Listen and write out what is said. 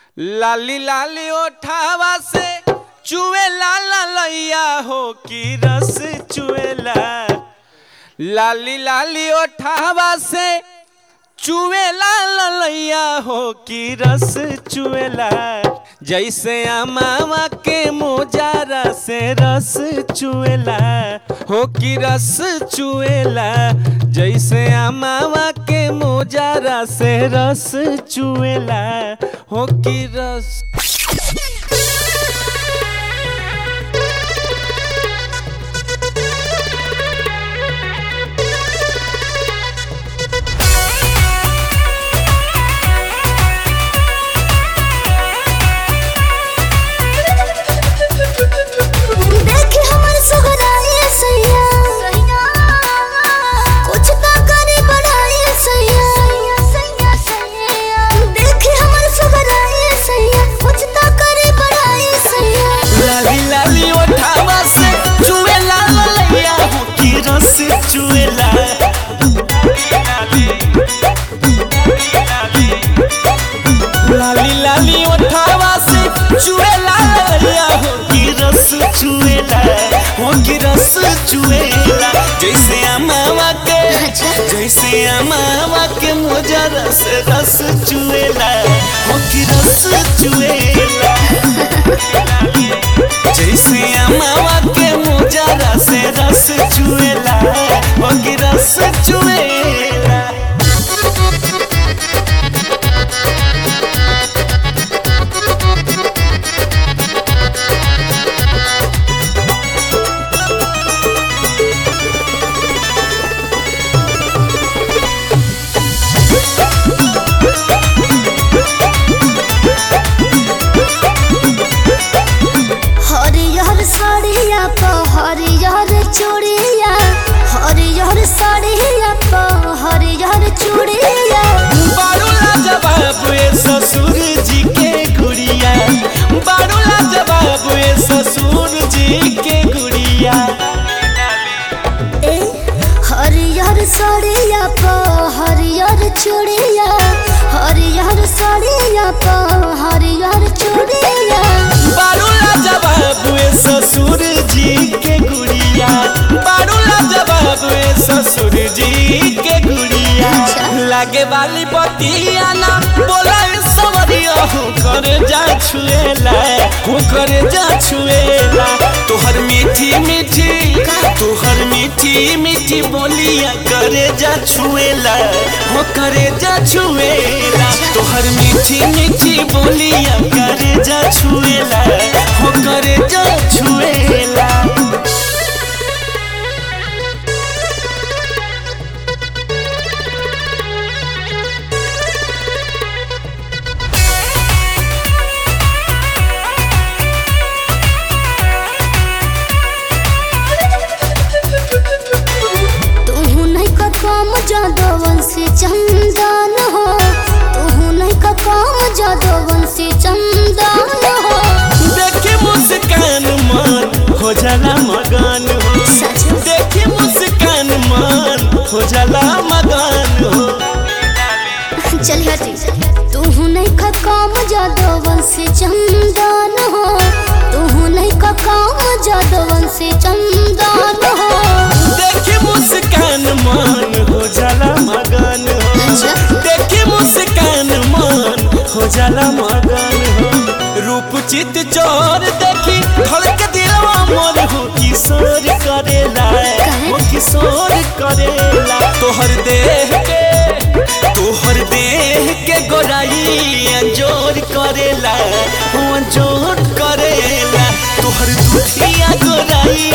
लाली लाली ओठावा से चुए लाला लैया हो की रस चुएला लाली लाली ओठावा से चुए लाला लैया हो की रस चुएला जैसे अमावा के मोजारा से रस चुएला हो की रस चुएला जैसे अमावा के मोजारा से रस चुएला हो की रस देखी हमर सुगराए सैया कुछ तो करे बढ़ाए सैया देखी हमर सुगराए सैया कुछ तो करे बढ़ाए सैया लाली लाली ओठावा से चुएला लैया हो की रस चुएला लाली लाली ओठावा से चुएला लैया हो की रस चुएला हो की रस चुएला जैसे अमावा के जैसे अमावा के मोजा रस रस चुएला हो की रस चुएला जैसे अमावा के मोजा से रस चुएला वही रस चुएला हरियर साड़िया प हरियर चूड़िया हरियर साड़िया प हरियर चूड़िया बारूला जवाब ए ससुर जी के गुड़िया बारूला जवाब ए ससुर जी के गुड़िया ए हरियर साड़िया प हरियर चूड़िया हरियर साड़िया प हरियर चूड़िया बारूला जवाब ए ससुर जी के गुड़िया बारूला जवाब ए ससुर जी के गुड़िया लागे वाली बतिया ना बोला ए सवरिया हो कर जा छुएला हो कर जा छुएला तोहर मीठी मीठी तोहर मीठी मीठी बोलिया करे जा छुएला हो करे जा छुएला तोहर मीठी मीठी बोलिया करे जा छुएला हो करे जा छुएला तू नहीं का काम जादवन से चंदन हो तू नहीं का काम जादवन से चंदन हो देखे मुस्कान मन हो जाला मगन हो सच में? देखे मुस्कान मन हो जाला मगन हो चल हटी तू नहीं का काम जादवन से चंदन हो तू नहीं का काम जादवन से चंदन हो देखे मुस्कान मन हो जाला मगन हो अच्छा। देखे मुस्कान मन हो जाला मगन हो रूप चित चोर देखी धड़क दिलवा मोर हो किशोर करेला काहे? हो किशोर करेला तोहर देह के तोहर देह के गोराई अंजोर करेला हो अंजोर करेला तोहर दुधिया गोराई